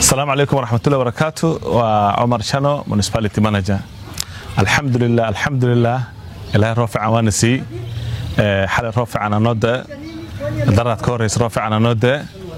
asalaamu calaykum waraxmatullahi barakaatu waa cumar shano municipality manager alxamdulilah alxamdulilah ilaahay roo fiican waana sii xalay roo fiican anoo da daraad ka horreysa roo fiican anoo da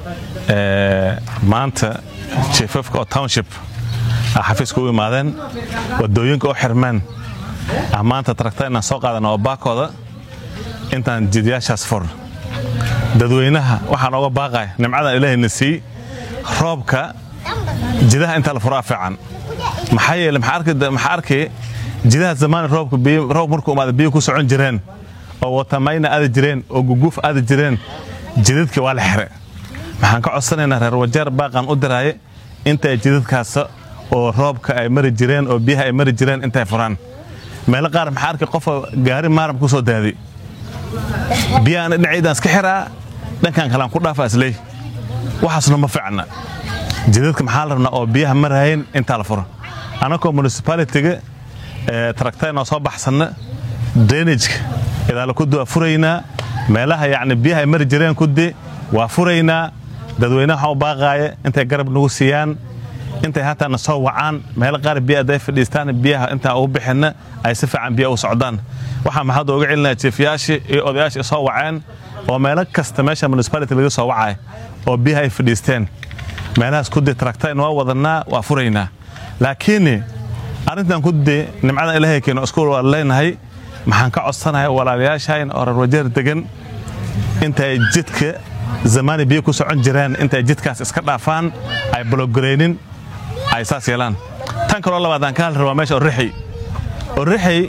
maanta jiefafka oo township a xafiiska u imaadeen wadooyinka oo xirmeen ah maanta taragta inaan soo qaadana oo baakooda intaan jidyaashaas fur dadweynaha waxaan oga baaqaya nimcadan ilaahayna sii roobka jidaha intaa la furaa fiican maxaa yeele maxaa arkay jidaha zamaani roobka roob markuu imaada biyo ku socon jireen oo watamayna aadi jireen oo guguuf aadi jireen jidadkii waa la xire maxaan ka codsanaynaa reer wajeer baaqaan u diraaye intay jidadkaas oo roobka ay mari jireen oo biyaha ay mari jireen intay furaan meelo qaar maxaa arkay qofa gaari maaram ku soo daadi biyahan dhinaciidaan iska xiraa dhankan kalean ku dhaafa isley waxaasna ma fiicna jidadka maxaa la rabnaa oo biyaha maraayeen intaa la furo annagoo municipalitiga taragtaynoo soo baxsanna drainageka idaala kudi waa furaynaa meelaha yacni biyaha ay mari jireen kudi waa furaynaa dadweynaha waxaan u baaqaaya intay garab nagu siiyaan intay hataana soo wacaan meelo qaar biya hadday fadhiistaan biyaha intaan ugu bixinna ay si fiican biya u socdaan waxaan maxaad ooga celinaya jiefyaashii iyo odayaashii soo waceen oo meelo kasta meesha municipality laga soo wacay oo biyaha ay fadhiisteen meelahaas kudi taragtayn waa wadanaa waa furaynaa laakiin arrintan kudi nimcadan ilaahay keeno iskuul waa leenahay maxaan ka codsanaya walaalayaashayn oo reer wajeer degan intay jidka zamaani biyo ku socon jireen intay jidkaas iska dhaafaan ay bologoreynin ay saas yeelaan tan kaloo labaadaan ka hadli rabaa meesha orixi orixi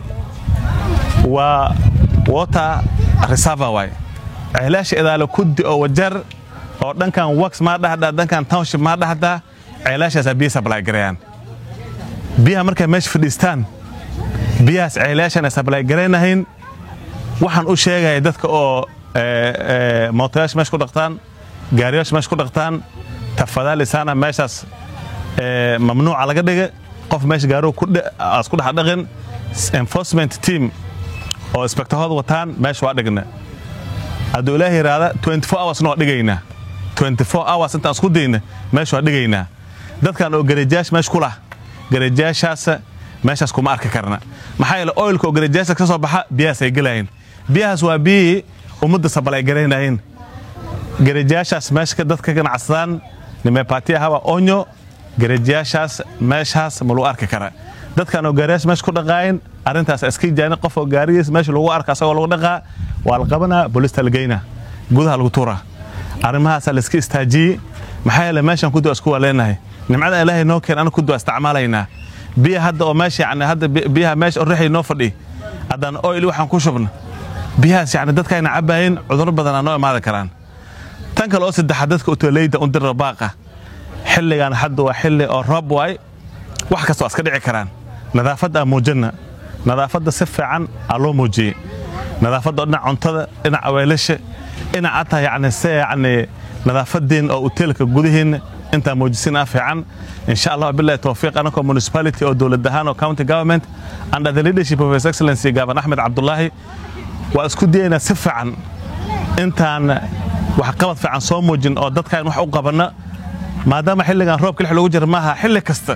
waa water reserver waay ceelaasha idaalo kudi oo wajeer oo dhankan wax maa dhahdaa dhankan township maa dhahdaa ceelaashaasaa biya sablay gareeyaan biyaha markay meesha fadhiistaan biyahaas ceelaashan ay sablay garaynahayn waxaan u sheegaya dadka oo mootayaasha meesha ku dhaqtaan gaariyaasha meesha ku dhaqtaan tafadaalisaana meeshaas mamnuuca laga dhiga qof meesha gaarigu aas ku dhex dhaqin enforcement team oo inspektahooda wataan meesha waa dhigna hadduu ilaah yidhaahda hoursna waa dhigaynaa hours intaan isku dayna meesha waa dhigaynaa dadkan oo gareejayaasha meesha ku lah gareejayaashaas meeshaas kuma arki karna maxaa yeele oilka oo gareejayaasha ka soo baxa biyahaas ay gelaayeen biyahaas waa biyihii ummadda sabal ay garaynayeen gareejayaashaas meesha dadka ganacsadaan nimepatiya haba onyo gareejayaashaas meeshaas ma lagu arki kara dadkan oo gaariyaasha meesha ku dhaqaayin arrintaas iska jaani qof oo gaarigiis meesha lagu arka asagoo lagu dhaqaa waa la qabanaa boolista la geynaa gudaha lagu tuuraa arrimahaasaa la iska istaajiyey maxaa yeele meeshan kudi waa isku waa leenahay nimcada ilaahay noo keen anu kudi waa isticmaalaynaa biya hadda oo meesha yani hadda biyaha meesha orixay noo fadhi haddaan oil waxaan ku shubna biyahaas yani dadkayna cabaayeen cudurro badanaa noo imaadi karaan tan kale oo saddexaad dadka utoleyda u dirra baaqa xilligan hadda waa xilli oo roob waay wax kasta waa iska dhici karaan nadaafadda aan muujinna nadaafadda si fiican aa loo muujiyey nadaafadda oo dhinac cuntada dhinac aweelasha dhinac ataa yani se yani nadaafadiin oo uteelka gudihiinna intaa muujisinaa fiican insha allah bilahi towfiiq anakoo municipality oo dowlad ahaan oo county government under the leadership of his excellency gaaban axmed cabdulaahi waa isku dayaynaa si fiican intaan waxqabad fiican soo muujin oo dadkaan wax u qabanna maadaama xilligan roobka lix lagu jira maaha xilli kasta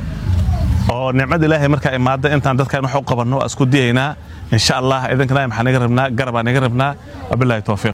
oo nicmada ilaahay markaa imaada intaan dadkaan wax u qabanno waa isku dayaynaa insha allah idinkana maxaa naga rabnaa garabaa naga rabnaa wabilahi towfiiq